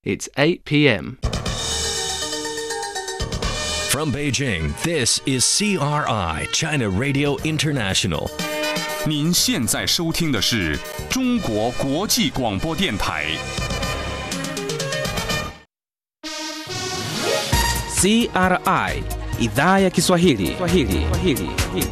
It's 8 p.m. From Beijing, this is CRI, China Radio International. 您现在收听的是中国国际广播电台。 CRI idhaa ya Kiswahili. Kiswahili. Kiswahili.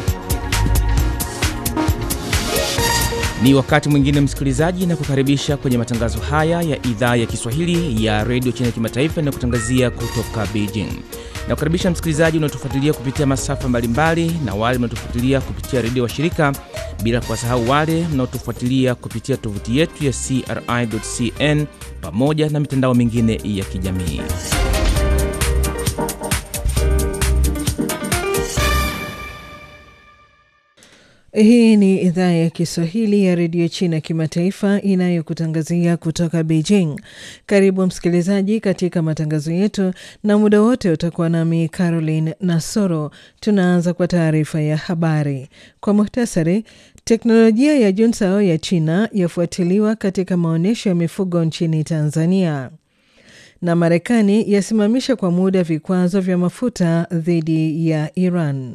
Ni wakati mwingine msikilizaji, na kukaribisha kwenye matangazo haya ya idhaa ya Kiswahili ya redio China Kimataifa inayokutangazia kutoka Beijing. Na kukaribisha msikilizaji unaotufuatilia kupitia masafa mbalimbali na wale mnaotufuatilia kupitia redio wa shirika, bila kuwasahau wale mnaotufuatilia kupitia tovuti yetu ya CRI.cn pamoja na mitandao mingine ya kijamii. Hii ni idhaa ya Kiswahili ya redio China kimataifa inayokutangazia kutoka Beijing. Karibu msikilizaji katika matangazo yetu, na muda wote utakuwa nami Caroline Nasoro. Tunaanza kwa taarifa ya habari kwa muhtasari. Teknolojia ya Junsao ya China yafuatiliwa katika maonyesho ya mifugo nchini Tanzania, na Marekani yasimamisha kwa muda vikwazo vya mafuta dhidi ya Iran.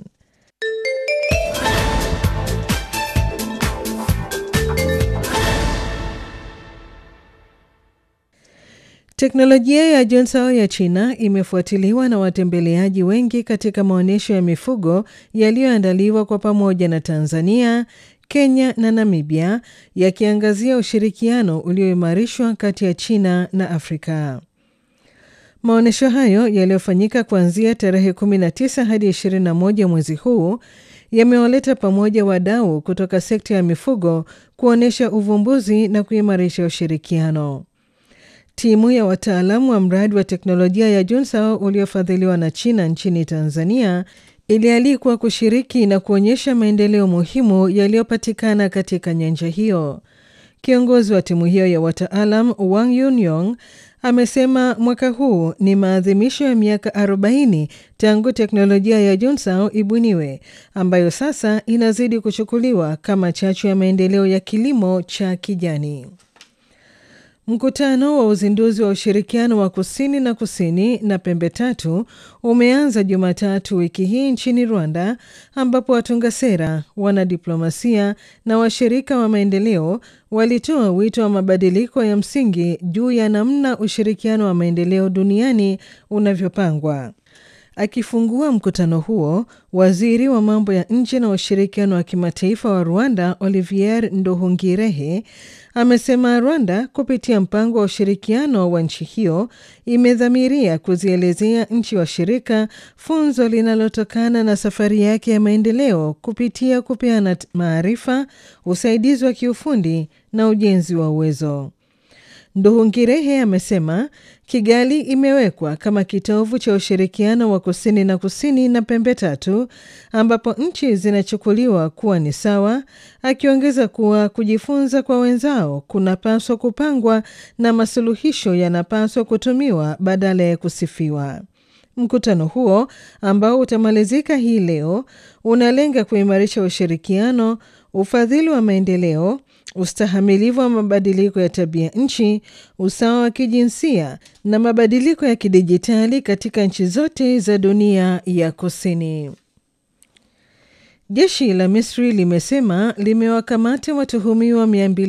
Teknolojia ya Junsao ya China imefuatiliwa na watembeleaji wengi katika maonyesho ya mifugo yaliyoandaliwa kwa pamoja na Tanzania, Kenya na Namibia, yakiangazia ushirikiano ulioimarishwa kati ya China na Afrika. Maonyesho hayo yaliyofanyika kuanzia tarehe 19 hadi 21 mwezi huu yamewaleta pamoja wadau kutoka sekta ya mifugo kuonyesha uvumbuzi na kuimarisha ushirikiano. Timu ya wataalamu wa mradi wa teknolojia ya Junsao uliofadhiliwa na China nchini Tanzania ilialikwa kushiriki na kuonyesha maendeleo muhimu yaliyopatikana katika nyanja hiyo. Kiongozi wa timu hiyo ya wataalam Wang Yunyong amesema mwaka huu ni maadhimisho ya miaka 40 tangu teknolojia ya Junsao ibuniwe, ambayo sasa inazidi kuchukuliwa kama chachu ya maendeleo ya kilimo cha kijani. Mkutano wa uzinduzi wa ushirikiano wa kusini na kusini na pembe tatu umeanza Jumatatu wiki hii nchini Rwanda, ambapo watunga sera, wanadiplomasia na washirika wa maendeleo walitoa wito wa mabadiliko ya msingi juu ya namna ushirikiano wa maendeleo duniani unavyopangwa. Akifungua mkutano huo, waziri wa mambo ya nje na ushirikiano wa kimataifa wa Rwanda Olivier Nduhungirehe amesema Rwanda kupitia mpango wa ushirikiano wa nchi hiyo imedhamiria kuzielezea nchi washirika funzo linalotokana na safari yake ya maendeleo kupitia kupeana maarifa, usaidizi wa kiufundi na ujenzi wa uwezo. Nduhungirehe amesema Kigali imewekwa kama kitovu cha ushirikiano wa kusini na kusini na pembe tatu ambapo nchi zinachukuliwa kuwa ni sawa, akiongeza kuwa kujifunza kwa wenzao kunapaswa kupangwa na masuluhisho yanapaswa kutumiwa badala ya kusifiwa. Mkutano huo ambao utamalizika hii leo unalenga kuimarisha ushirikiano, ufadhili wa maendeleo ustahamilivu wa mabadiliko ya tabia nchi, usawa wa kijinsia na mabadiliko ya kidijitali katika nchi zote za dunia ya kusini. Jeshi la Misri limesema limewakamata watuhumiwa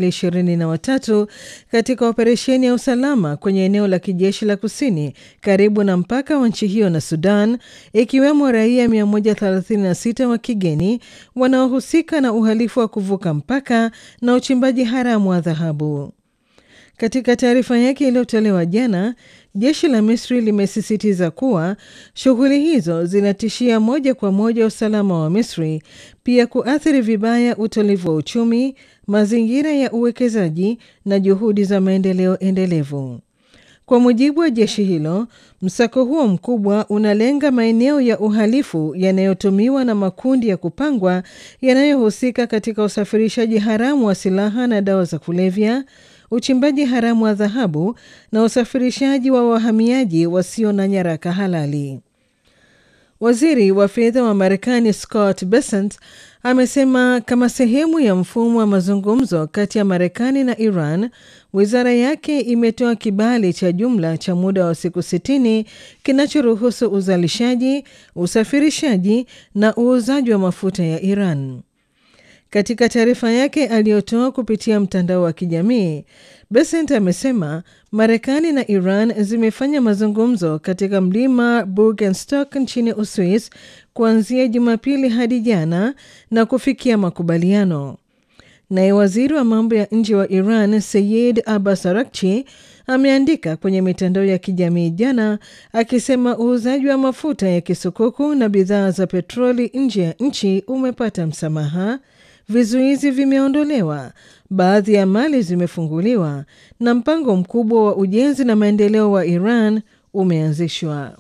223 katika operesheni ya usalama kwenye eneo la kijeshi la kusini karibu na mpaka wa nchi hiyo na Sudan, ikiwemo raia 136 wa kigeni wanaohusika na uhalifu wa kuvuka mpaka na uchimbaji haramu wa dhahabu. Katika taarifa yake iliyotolewa jana, jeshi la Misri limesisitiza kuwa shughuli hizo zinatishia moja kwa moja usalama wa Misri, pia kuathiri vibaya utulivu wa uchumi, mazingira ya uwekezaji na juhudi za maendeleo endelevu. Kwa mujibu wa jeshi hilo, msako huo mkubwa unalenga maeneo ya uhalifu yanayotumiwa na makundi ya kupangwa yanayohusika katika usafirishaji haramu wa silaha na dawa za kulevya, uchimbaji haramu wa dhahabu na usafirishaji wa wahamiaji wasio na nyaraka halali. Waziri wa fedha wa Marekani Scott Bessent amesema kama sehemu ya mfumo wa mazungumzo kati ya Marekani na Iran, wizara yake imetoa kibali cha jumla cha muda wa siku sitini kinachoruhusu uzalishaji, usafirishaji na uuzaji wa mafuta ya Iran. Katika taarifa yake aliyotoa kupitia mtandao wa kijamii, Besent amesema Marekani na Iran zimefanya mazungumzo katika mlima Burgenstock nchini Uswis kuanzia Jumapili hadi jana na kufikia makubaliano. Naye waziri wa mambo ya nje wa Iran Seyed Abbas Arakchi ameandika kwenye mitandao ya kijamii jana akisema uuzaji wa mafuta ya kisukuku na bidhaa za petroli nje ya nchi umepata msamaha, vizuizi vimeondolewa, baadhi ya mali zimefunguliwa na mpango mkubwa wa ujenzi na maendeleo wa Iran umeanzishwa.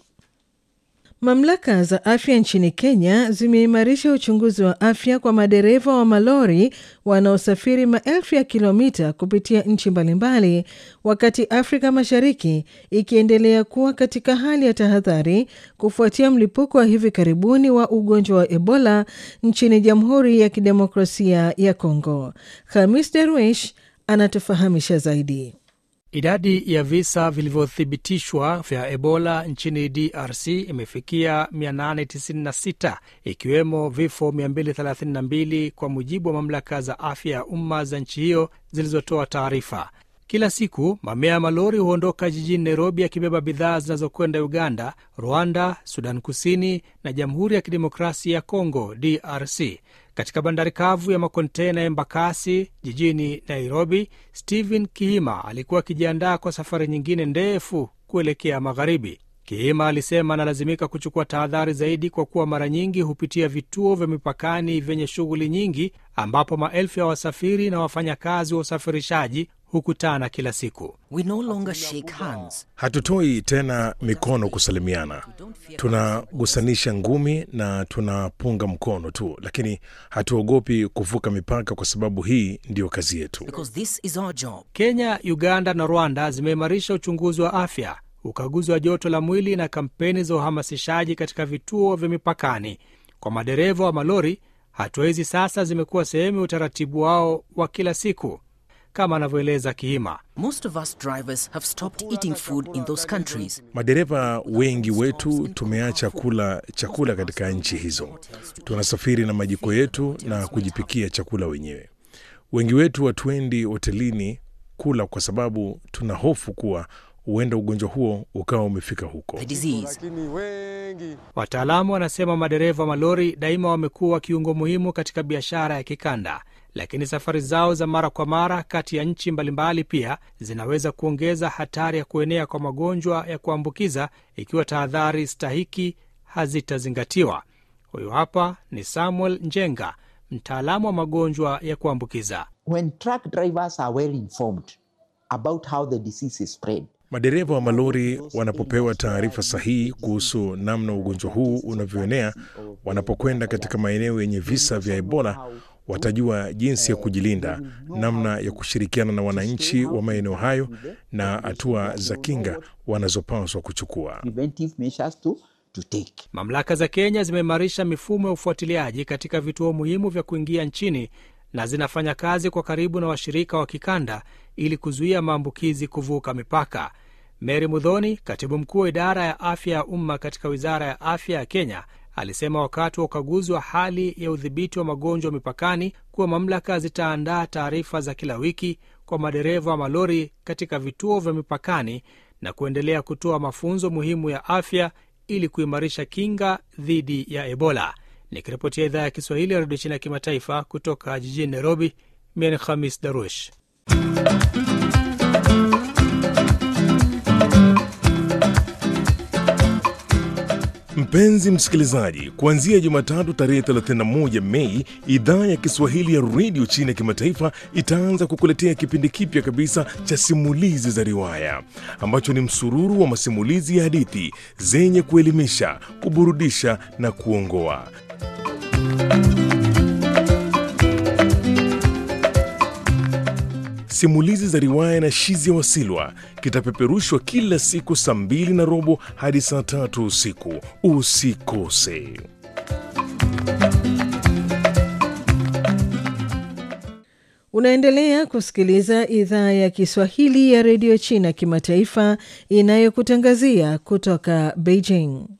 Mamlaka za afya nchini Kenya zimeimarisha uchunguzi wa afya kwa madereva wa malori wanaosafiri maelfu ya kilomita kupitia nchi mbalimbali, wakati Afrika Mashariki ikiendelea kuwa katika hali ya tahadhari kufuatia mlipuko wa hivi karibuni wa ugonjwa wa Ebola nchini Jamhuri ya Kidemokrasia ya Kongo. Hamis Derwish anatufahamisha zaidi. Idadi ya visa vilivyothibitishwa vya Ebola nchini DRC imefikia 896 ikiwemo vifo 232 kwa mujibu wa mamlaka za afya ya umma za nchi hiyo zilizotoa taarifa. Kila siku mamia ya malori huondoka jijini Nairobi yakibeba bidhaa zinazokwenda Uganda, Rwanda, Sudan Kusini na Jamhuri ya Kidemokrasia ya Kongo, DRC. Katika bandari kavu ya makontena ya Embakasi jijini Nairobi, Stephen Kihima alikuwa akijiandaa kwa safari nyingine ndefu kuelekea magharibi. Kihima alisema analazimika kuchukua tahadhari zaidi kwa kuwa mara nyingi hupitia vituo vya mipakani vyenye shughuli nyingi, ambapo maelfu ya wasafiri na wafanyakazi wa usafirishaji hukutana kila siku. We no longer shake hands. Hatutoi tena mikono kusalimiana, tunagusanisha ngumi na tunapunga mkono tu, lakini hatuogopi kuvuka mipaka kwa sababu hii ndiyo kazi yetu. Because this is our job. Kenya, Uganda na Rwanda zimeimarisha uchunguzi wa afya, ukaguzi wa joto la mwili na kampeni za uhamasishaji katika vituo vya mipakani. Kwa madereva wa malori, hatua hizi sasa zimekuwa sehemu ya utaratibu wao wa kila siku, kama anavyoeleza Kihima. Most of us drivers have stopped eating food in those countries. Madereva wengi wetu tumeacha kula chakula katika nchi hizo. Tunasafiri na majiko yetu na kujipikia chakula wenyewe. Wengi wetu hatuendi hotelini kula kwa sababu tuna hofu kuwa huenda ugonjwa huo ukawa umefika huko. The disease. Wataalamu wanasema madereva wa malori daima wamekuwa kiungo muhimu katika biashara ya kikanda, lakini safari zao za mara kwa mara kati ya nchi mbalimbali pia zinaweza kuongeza hatari ya kuenea kwa magonjwa ya kuambukiza ikiwa tahadhari stahiki hazitazingatiwa. Huyu hapa ni Samuel Njenga, mtaalamu wa magonjwa ya kuambukiza. when truck drivers are well informed about how the disease is spread, Madereva wa malori wanapopewa taarifa sahihi kuhusu namna ugonjwa huu unavyoenea, wanapokwenda katika maeneo yenye visa vya Ebola, watajua jinsi ya kujilinda, namna ya kushirikiana na wananchi wa maeneo hayo na hatua za kinga wanazopaswa kuchukua. preventive measures to, to take. Mamlaka za Kenya zimeimarisha mifumo ya ufuatiliaji katika vituo muhimu vya kuingia nchini na zinafanya kazi kwa karibu na washirika wa kikanda ili kuzuia maambukizi kuvuka mipaka. Mary Mudhoni, katibu mkuu wa idara ya afya ya umma katika wizara ya afya ya Kenya, alisema wakati wa ukaguzi wa hali ya udhibiti wa magonjwa mipakani kuwa mamlaka zitaandaa taarifa za kila wiki kwa madereva wa malori katika vituo vya mipakani na kuendelea kutoa mafunzo muhimu ya afya ili kuimarisha kinga dhidi ya Ebola. Nikiripotia idhaa ya Kiswahili ya redio China ya kimataifa kutoka jijini Nairobi, mimi ni Khamis Darush. Mpenzi msikilizaji, kuanzia Jumatatu tarehe 31 Mei, idhaa ya Kiswahili ya redio China ya kimataifa itaanza kukuletea kipindi kipya kabisa cha simulizi za riwaya ambacho ni msururu wa masimulizi ya hadithi zenye kuelimisha, kuburudisha na kuongoa. simulizi za riwaya na Shizia Wasilwa kitapeperushwa kila siku saa mbili na robo hadi saa tatu usiku. Usikose. Unaendelea kusikiliza idhaa ya Kiswahili ya redio China kimataifa inayokutangazia kutoka Beijing.